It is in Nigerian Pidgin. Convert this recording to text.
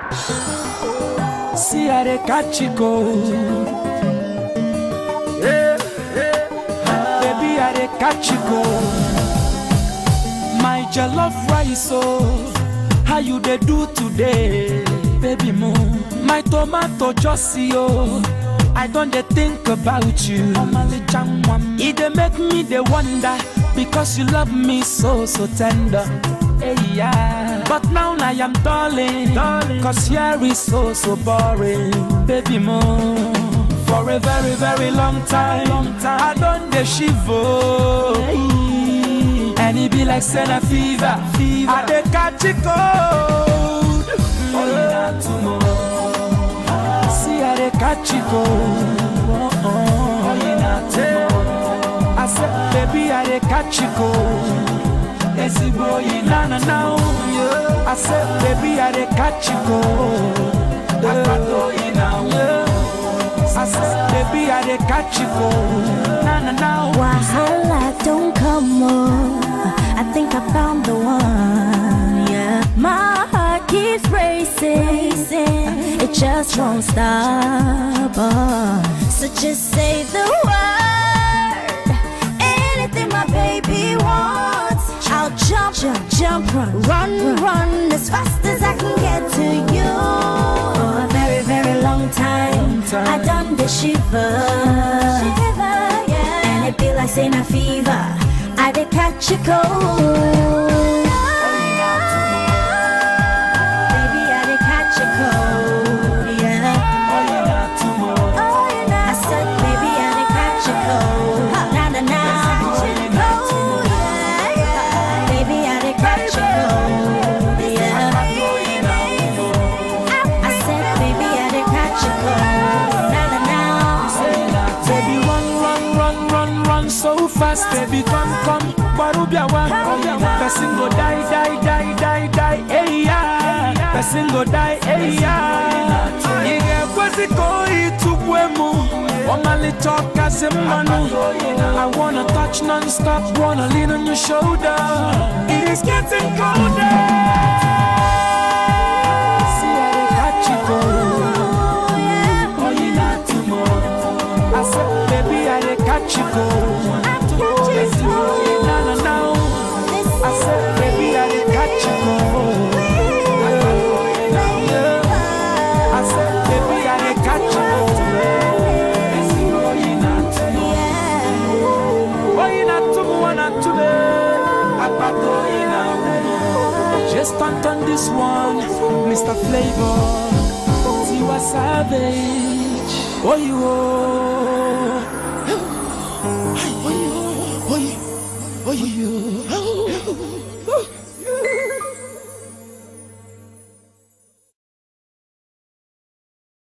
See how they catch you go. Yeah, yeah. Baby, how they catch you go. My jollof rice, oh, how you they do today, baby mo? My tomato just see, oh, I don't they think about you. It they make me they wonder because you love me so so tender. Hey, yeah. But now I am darling, darling, cause here is so so boring, baby mo. For a very very long time, long time I don't they shiver. And it be like Senna fever, fever. I dey catch it cold. Oh, yeah, tomorrow. See I dey catch it cold. Oh, oh, yeah, tomorrow. I said, baby, I dey catch it cold. Ezigbo yi na na na oh. I said, baby, I dey catch it cold. Akpato yi na oh. I said, baby, I dey catch it cold. Na na na oh. Wahala don't come on. I think I found the one. Yeah, my heart keeps racing. It just won't stop. Oh. So just say the word. Anything my baby wants. I'll jump, jump, jump, run, run, run as fast as I can get to you. For a very, very long time, I done the shiver. Shiver, yeah. And it be like saying a fever. I did catch a cold. Baby, I did catch a cold, yeah. Oh, you know. I said, baby, I did catch a cold. Na na na. Cold, yeah, yeah. Baby, I did catch a cold, yeah. I said, baby, I did catch a cold. Na na na. Baby, run, run, run, run, run so fast. Baby, come, come, Barubia one. Person go die, die, die, die, die, hey yeah. Person go die, hey yeah. Iye kwezi koi tubwemu. Omali talk as a manu. I wanna touch non-stop, wanna lean on your shoulder. It is getting colder. See how they catch you go. Oh, you not tomorrow. I said, baby, I dey catch you go. Yes, you will. Na, na, na. I said, baby, I dey catch you go. Yeah. I said, baby, I dey catch you go. Yes, you will. You not tomorrow. Oh, you not tomorrow, not today. Apato, you not. Just stunt on this one, Mr. Flavor. Tiwa Savage. Oh, you. Oh.